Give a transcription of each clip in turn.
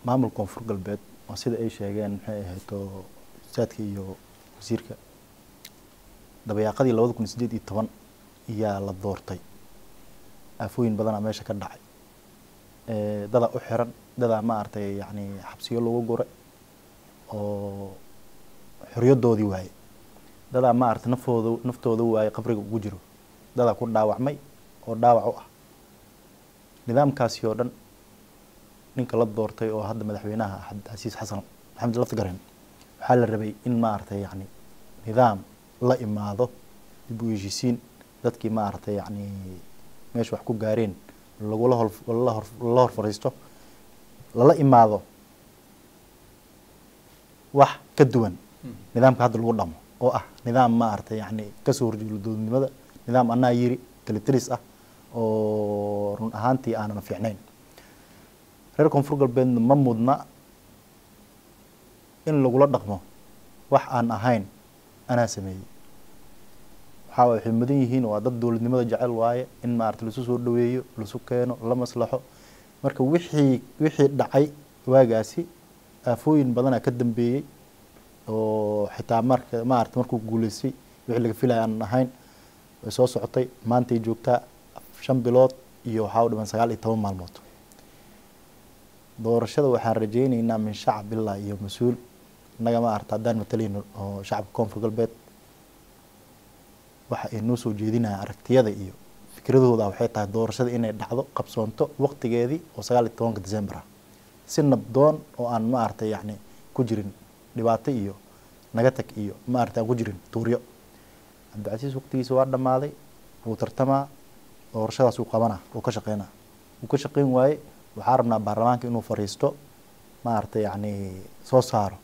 maamulka koonfur galbeed oo sida ay sheegeen maxay ahayto saadka iyo wasiirka dabayaaqadii labada kun sideed iyo toban iyaa la doortay aafooyin badanaa meesha ka dhacay dadaa u xiran dadaa maaragtay yani xabsiyo lagu guray oo xoryadoodii waaye dadaa maaragtay nafooda naftooda waaye qabriga ugu jiro dadaa ku dhaawacmay oo dhaawac u ah nidaamkaasi oo dhan ninka la doortay oo hadda madaxweynaha cabdicasiis xasan maxamed laftigareen waxaa la rabay in maaragtay yani nidaam la imaado dib u heshiisiin dadkii maaragtay yani meesha wax ku gaareen lagula hol lala hor fariisto lala imaado wax ka duwan nidaamka hadda lagu dhamo oo ah nidaam maaragtay yani kasoo horjeedo dowladnimada nidaam anaa yiri kalitaris ah oo run ahaantii aanan fiicnayn reer koonfur galbeedna ma mudna in lagula dhaqmo wax aan ahayn anaa sameeyey waxaa waay waxay mudan yihiin waa dad dowladnimada jecel waaye in maarata lasu soo dhaweeyo lasu keeno la maslaxo marka wixii wixii dhacay waagaasi aafooyin badanaa ka dambeeyey oo xitaa marka maarata markuu guuleystay wixii laga filaya aanan ahayn way soo socotay maantay joogtaa shan bilood iyo waxaa u dhiman sagaal iyo toban maalmood doorashada waxaan rajeyneynaa min shacab ilaa iyo mas-uul innaga ma arta haddaan matalayno oo shacabka koonfur galbeed waxa ay noo soo jeedinaya aragtiyada iyo fikradooda waxay tahay doorashada inay dhacdo qabsoonto waqtigeedii oo sagaal iyo tobanka december ah si nabdoon oo aan ma aragtay yacni ku jirin dhibaato iyo naga tag iyo ma aragtay aan ku jirin tuuryo cabdicasiis waqtigiisa waa dhammaaday wuu tartamaa doorashadaas uu qabanaa uu ka shaqeynaa uu ka shaqeyn waaye waxaa rabnaa baarlamaanka inuu fariisto maaragtay yacni soo saaro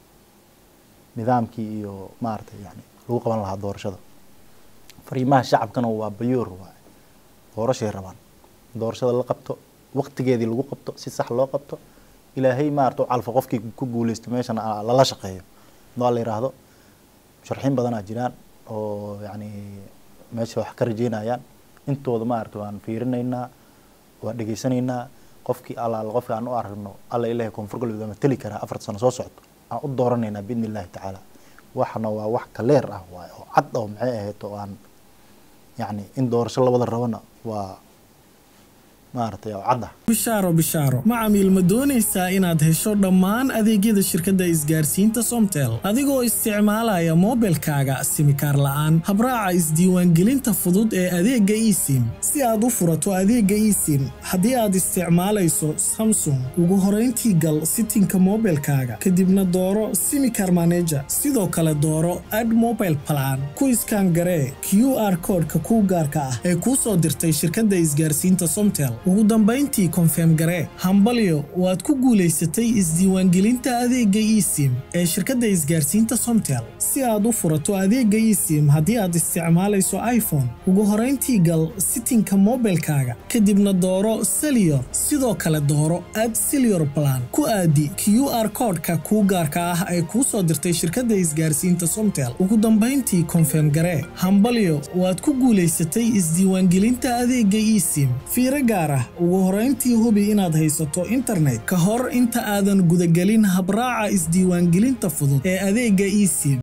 nidaamkii iyo maaragtay yani lagu qaban lahaa doorashada fariimaha shacabkana waa bayoor waaye doorashay rabaan doorashada la qabto waqtigeedii lagu qabto si sax loo qabto ilaahay maarata calfa qofkii ku guuleysto meeshana lala shaqeeyo waa la yiraahdo sharxiin badanaa jiraan oo yani meesha wax ka rajeynayaan intooda maarata waan fiirinaynaa waa dhegeysanaynaa qofkii allaala qofkii aan u aragno alla ilahay koonfur galbeed waa mateli karaa afarta sano soo socdo aan u dooranaynaa biidni illahi tacaala waxna waa wax kaleer ah waay oo cad oo maxay ahayd oo aan yacni in doorasho labada rabana waa maaragtay oo cad ah bishaaro bishaaro macamiil ma doonaysaa inaad hesho dhammaan adeegyada shirkadda isgaarsiinta somtel adigoo isticmaalaya moobilkaaga simikaar la'aan habraaca isdiiwaangelinta fudud ee adeegga esim si aad u furato adeegga esim haddii aad isticmaalayso samsung ugu horayntii gal sitinka moobilkaaga kadibna dooro simikar maneja sidoo kale dooro ad mobile plan ku iskaan garee q r koodhka kuu gaarka ah ee kuu soo dirtay shirkadda isgaarsiinta somtel ugu dambayntii konfeem garee hambalyo waad ku guulaysatay isdiiwaangelinta adeegga esim ee shirkadda isgaarsiinta somtel si aad u furato adeegga esim haddii aad isticmaalayso iphone ugu horayntii gal sitinka moobilkaaga kadibna dooro seliyor sidoo kale dooro ad seliyor plan ku aadi q r koodhka kuu gaarka ah ee kuu soo dirtay shirkadda isgaarsiinta somtel ugu dambayntii konfeem garee hambalyo waad ku guulaysatay isdiiwaangelinta adeegga esim fiiro gaar ah ugu horayntii hubi inaad haysato internet ka hor inta aadan gudagelin habraaca isdiiwaangelinta fudud ee adeegga esim